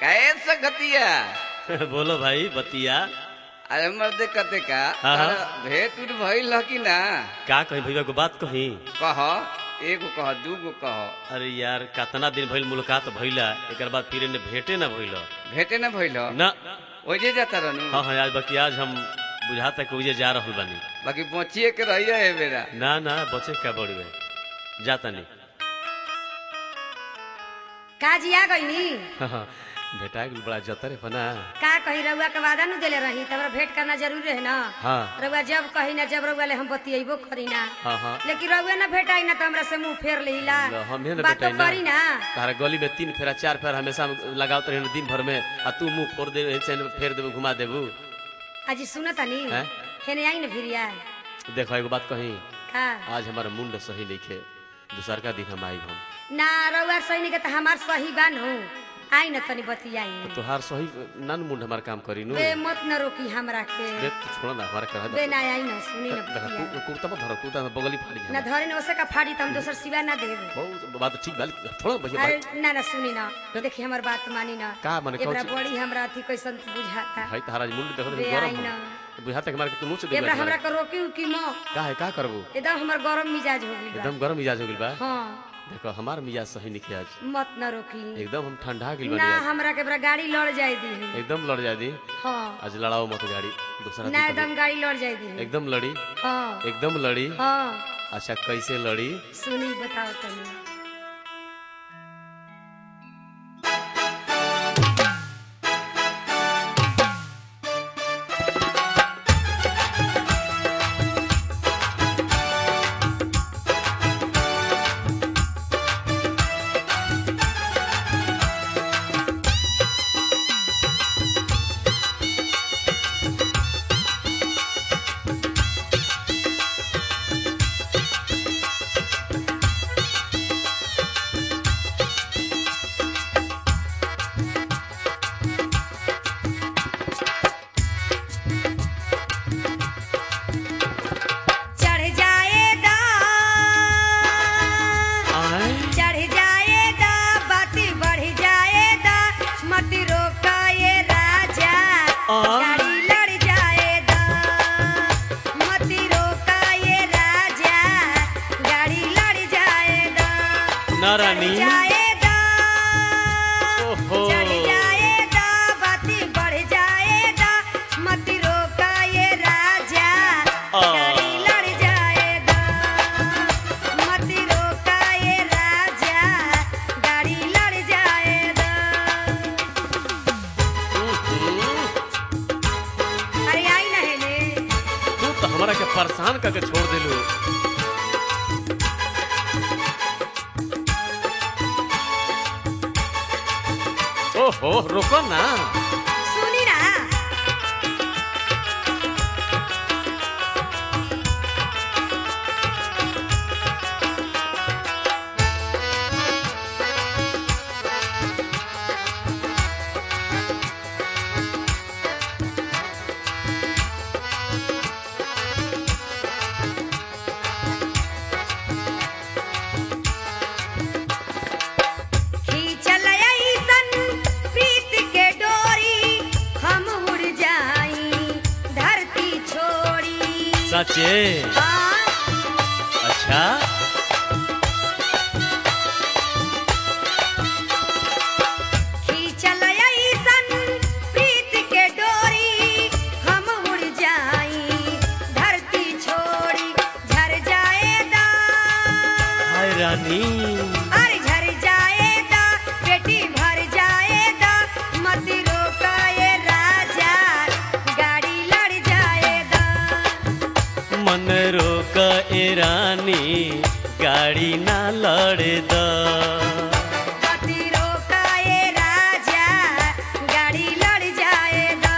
कैसे गतिया बोलो भाई बतिया अरे मर्दे कते का हाँ, हाँ। तारा भेंट उठ भइल ह कि ना का कही भैया को बात कही कह एगो कह दूगो कह अरे यार कितना दिन भइल मुलाकात भइला एकर बाद फिर ने भेंटे ना भइल भेंटे ना भइल ह? ना ओजे जाता रहनु हाँ हाँ आज बाकी आज हम बुझाता कि उजे जा रहल बानी बाकी बचिए के रहिए ए बेरा ना ना बचे क्या बड़ी में जाता नहीं काजी आ गईनी हाँ हाँ बेटा के बड़ा जतरे बना का कही रउआ के वादा नु देले रही तमरा भेंट करना जरूरी है ना हाँ रउआ जब कही ना जब रउआ ले हम बतियेबो करी ना हाँ हाँ लेकिन रउआ ना भेटाई ना तो हमरा से मुंह फेर लेहिला ल, हमें ना बात तो बेटा करी ना तारा गली में तीन फेरा चार फेरा हमेशा लगावत रहे दिन भर में आ तू मुंह फोड़ दे ऐसे फेर देबू घुमा देबू अजी सुनतानी हैं? हेने आई न भिरिया देखो एगो बात कही का आज हमारा मुंड सही नहीं खे दूसर का दिन हम आई हम ना रउआ सही नहीं के त हमार सही बानो आई न तनी बतियाई तोहार सही ना न मुंड हमार काम करी नु बे मत न रोकी हमरा के बे तू छोड़ ना हमारा करा बे ना आई न सुनी न देखा बतियाई कु- कुर्ता मत धरो कुर्ता में बगली फाड़ी ना जा धरे न ओसे का फाड़ी त हम दोसर सिवा ना देब बहुत बात ठीक बात छोड़ भैया अरे भाई ना ना सुनी ना देखी हमर बात मानी ना का माने, कौन एबरा चीज? बड़ी हमरा अथी कैसन बुझाता भाई तारा मुंड देखो बे गरम आई ना हो। बुझाता कि हमारे के तू मुंह से देख एबरा हमरा के रोकी उकी मो का है का करबू एकदम हमर गरम मिजाज हो गइल बा एकदम गरम मिजाज हो गइल बा हां देखो हमार मिजाज सही नहीं आज मत न रोकी एकदम हम ठंडा गिल ना बानी आज हमरा के एबरा गाड़ी लड़ जाई दी एकदम लड़ जा दी हां आज लड़ाओ मत गाड़ी दूसरा ना दिन एकदम गाड़ी लड़ जाई दी कभी। एकदम लड़ी हां एकदम लड़ी हां अच्छा कैसे लड़ी सुनी बताओ तनी चढ़ जाएगा आए चढ़ जाएगा बात बढ़ जाएगा मत रोका ये राजा आ? गाड़ी लड़ जाएगा मत रोका ये राजा गाड़ी लड़ जाएगा ना चढ़ रानी जाएगा ओहो चढ़ जाएगा बात बढ़ जाएगा मत रोका ये राजा आ। गाड़ी लड़ जाएगा मत रोका ये राजा गाड़ी लड़ जाएगा हम्म, अरे आई ना हेले तू तो हमारा के परेशान करके छोड़ दिलू ओहो रुको ना सुनी ना खींचल अइसन प्रीत के डोरी हम उड़ जाई धरती छोड़ी सचे हाँ, अच्छा खींचल अइसन प्रीत के डोरी हम उड़ जाई धरती छोड़ी झर जाएगा हाय रानी अरे झर जाएगा पेटी भर जाएगा मत रोका ये राजा गाड़ी लड़ जाएगा मन रोक ए रानी गाड़ी ना लड़े द मत रोका ये राजा गाड़ी लड़ जाएगा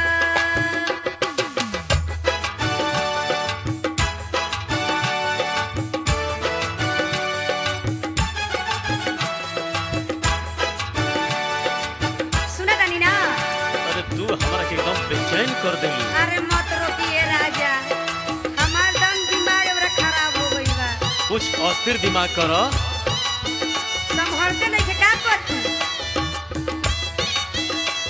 सुना तानी ना अरे तू हमारा के एकदम बेचैन कर दिलू अरे मत रोकिए राजा हमार दम दिमाग अब खराब हो गई बा कुछ अस्थिर दिमाग करो संभलते नहीं थे का करती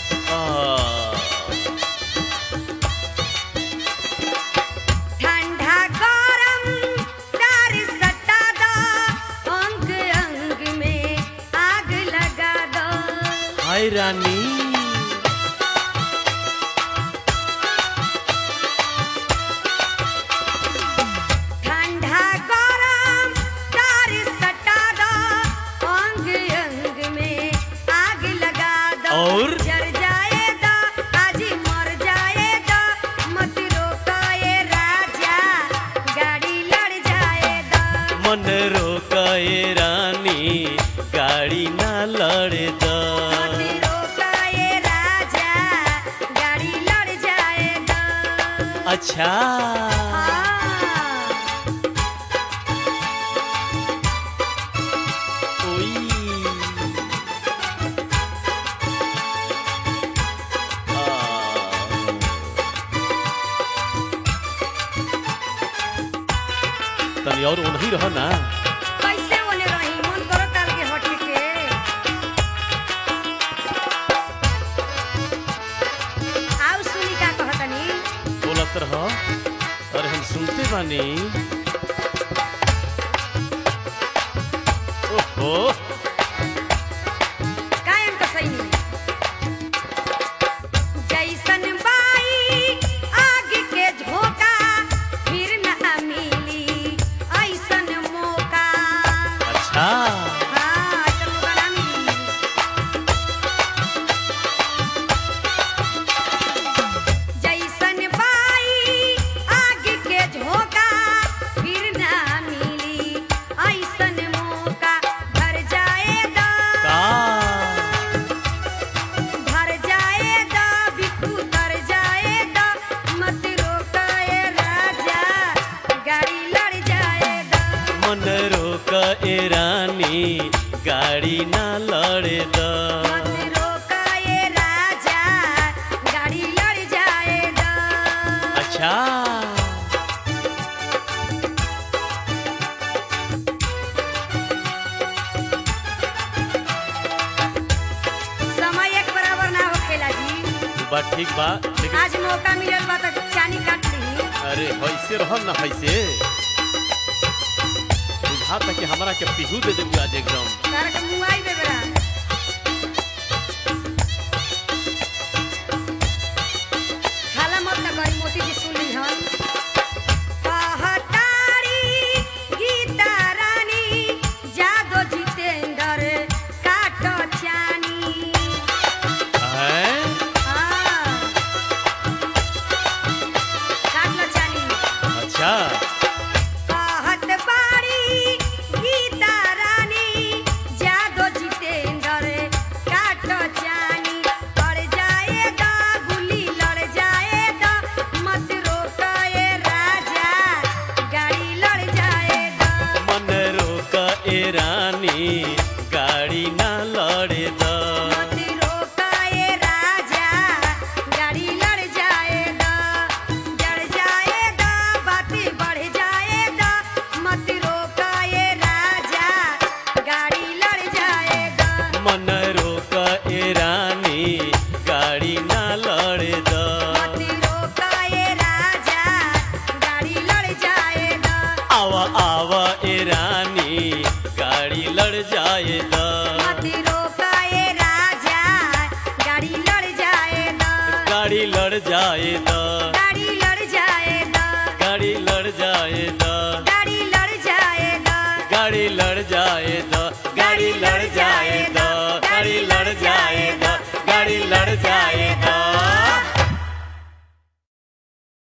हाय रानी ठंडा गरम तार सटा दो अंग अंग में आग लगा दो और? जर जाएगा आज मर जाएगा मत रोको ये राजा गाड़ी लड़ जाएगा मन रोकाए रानी गाड़ी ना लड़े द मत रोको ये राजा गाड़ी लड़ जाएगा अच्छा हाँ। ओई तनी और ओनही रह ना कैसे ओने रही मन करो ताल के हटे के आउ सुनी का कहतनी बोलत रह अरे हम सुनते बानी ओहो कायम तो सही नहीं जैसन बाई आग के झोंका फिर न मिली ऐसन मौका अच्छा हाँ ऐसन मौका ना मिली जैसन बाई आग के झोंका फिर ना मिली ऐसन मौका भर जाएगा का भर जाएगा बिट्टू तर जाएगा मत रोकाए राजा गाड़ी लड़ जाएगा मन रोक ए रानी गाड़ी ना लड़े द मत रोकाए राजा गाड़ी लड़ जाएगा अच्छा समय एक बराबर ना होखेला जी बात ठीक बा लेकिन आज मौका मिलल बा तो चानी काट ली अरे हैसे रह ना हैसे बुझाता कि हमरा के पिहू दे देबू आज एकदम तार के मुआई बे बेरा खाला मत ना करी मोती जी सुन ली हन कहतारी गीता रानी जादो जितेंद्र काटो चानी हैं हाँ काटो चानी अच्छा कहत बाड़ी गीता रानी जादो जितेंद्र काटो चानी लड़ जाएगा गुली लड़ जाएगा मत रोकाए राजा गाड़ी लड़ जाएगा मन रोक ए रानी गाड़ी ना लड़े द मत रोकाए राजा गाड़ी लड़ जाएगा जड़ जाएगा बाती बढ़ जाएगा मत रोकाए राजा गाड़ी लड़ जाएगा मन रोक ए रानी गाड़ी ना लड़े द मत रोकाए राजा गाड़ी लड़ जाएगा आवा आवा ए रानी गाड़ी लड़ जाए द मत रोकाए राजा गाड़ी लड़ जाएगा गाड़ी लड़ जाए द गाड़ी लड़ जाएगा गाड़ी लड़ जाए द गाड़ी लड़ जाएगा गाड़ी लड़ जाए द गाड़ी लड़ जाए द गाड़ी लड़ जाए द गाड़ी लड़ जाए द